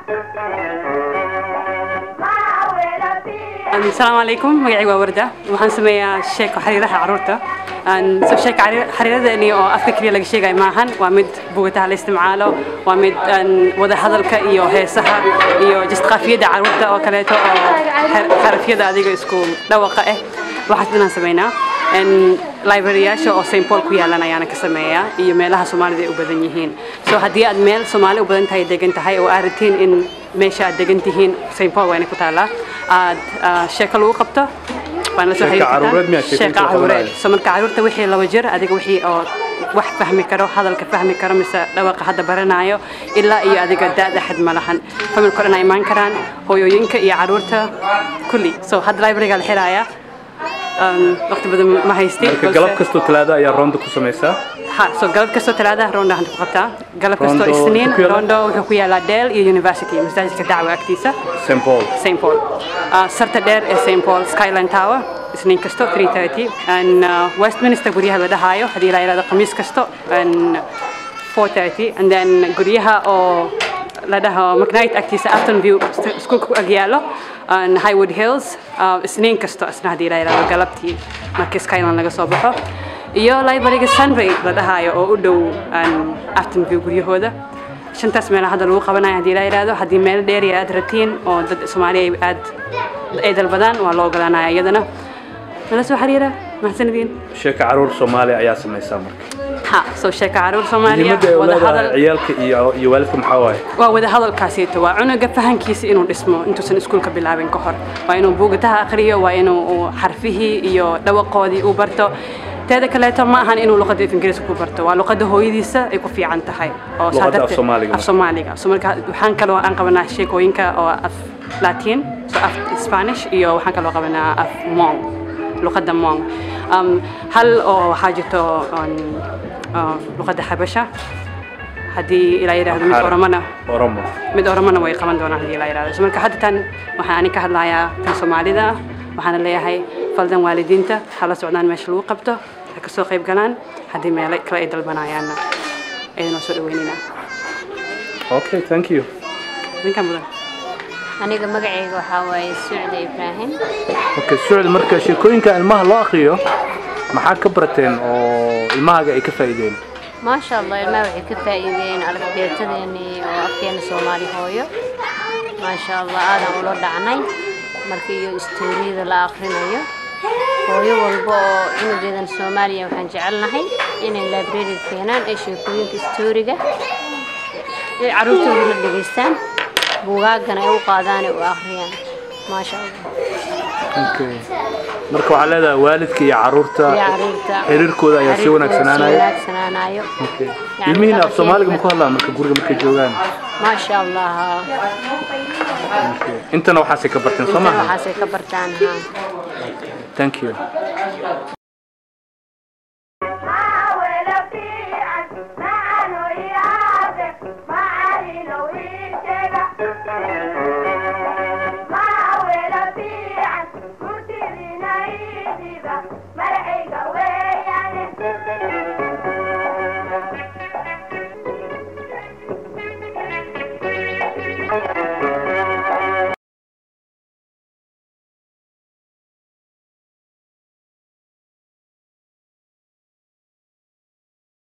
asalaamu calaykum magacayga waa warda waxaan sameeyaa sheeko xariiraha caruurta sheeka xariiradani oo afka keliya laga sheegayo maahan waa mid bugataha la isticmaalo waa mid wada hadalka iyo heesaha iyo just qaafiyadda caruurta oo kaleeto oo xarafyada adiga isku dhawaqa ah waxaas inaan sameynaa libraryyaasha oo st paul ku yaalan ayaana ka sameeyaa iyo meelaha soomaalida ay u badan yihiin so haddii aad meel soomaali u badan tahay degan tahay oo aad ratiin in meesha aad degan tihiin st paul waa inay ku taallaa aad sheeko lagu qabto waan la soo xiriirtaa caruureed so marka caruurta wixii laba jir adiga wixii oo wax fahmi karo hadalka fahmi karo mise dhawaqa hadda baranaayo ilaa iyo adiga daada xad ma lahan familka dhan ay imaan karaan hooyooyinka iyo caruurta kulli so hadda libraryga la xiraaya waqti badan ma haystin marka galab kastoo talaada ayaa roonda ku samaysaa ha so galab kastoo talaada roonda waxaan ku qabtaa galab kastoo Rondo isniin ku yaala? rondo wuxuu ku yaalaa dale iyo university masaajidka dacwa agtiisa st paul st paul uh, sarta dheer ee st paul skyline tower isniin kasto 330 and uh, westminster guryaha la dhahaayo haddii la yidhahdo khamiis kasto and 430 and then guryaha oo la dhaho mcnight agtiisa afton view iskuulka ku agyaalo and highwood hills uh, isniin kasto isna haddii la yidhahdo galabtii markii skyline laga soo baxo iyo libraryga sunray la dhahaayo oo u dhow um, afton view guryahooda shantaas meela hadda lagu qabanayo haddii la yidhaahdo haddii meel dheeriya aad ratiin oo dad soomaaliya ay aad ay dalbadaan waa loo ogolanaya iyadana nala soo xiriira mahadsanidin sheeka caruur soomaaliya ayaa samaysaa marka ha soo sheeka caruur soomaaliya muhiimadda ay u wada leedahay hadal ciyaalka iyo iyo waalidka maxaa waaye waa wada hadalkaasiito waa cunuga fahankiisa inuu dhismo intuusan iskuulka bilaabin ka hor waa inuu buugataha akhriyo waa inuu uu xarfihii iyo dhawaqoodii uu barto teeda kaleeto ma ahan inuu luqadda af ingiriiska ku barto waa luqadda hooyadiisa ay ku fiican tahay oo saa Luqadda af darteed- Soomaaliga af soomaaliga so marka waxaan kaloo aan qabanaa sheekooyinka oo af latin so af spanish iyo waxaan kaloo qabanaa af mong luqadda mong um, hal oo waxaa jirto um, uh, luqadda xabasha haddii ilaa yidhaahdo mid Amhara. oromana oromo mid oromana way qaban doonaan haddii la yidhahdo So marka hadda tan waxaan ani ka hadlayaa tan soomaalida ah waxaana leeyahay faldan waalidiinta hala socdaan meesha lagu qabto ha kasoo qayb galaan haddii meelo kale ay dalbanayaanna aydanoo soo dhaweynina okay thank you ninkan mudan aniga magacayga waxaa waaye sucda ibraahim okay sucd marka sheekooyinka ilmaha loo akriyo maxaa ka barateen oo ilmahaaga ay ka faa'iideen maasha allah ilmaha waxay ka faa'iideen alifbeetadeenii oo afkeena soomaali hooyo maasha allah aadan ula dhacnay marka iyo istooriyada la akhrinayo hooyo walba oo cunugeedan soomaaliya waxaan jecelnahay inay librariga keenaan ee sheekooyinka istooriga ay carruurtooda la dhegaystaan buugaagana ay u qaadaan ee u akhriyaan maasha allah okay marka waxaa leedahay waalidka iyo caruurta iyo carruurta xiriirkooda ayaa sii xiriirkooda wanaagsanaanaya wanaagsanaanayo Okay. Yani ilmihiina af dhaqankeena soomaaliga ma ku ba- hadlaan marka guriga markay joogaan maasha allah intana waxaasay ka barteen soo intan maaha waxaasay ka bartaan haa thank you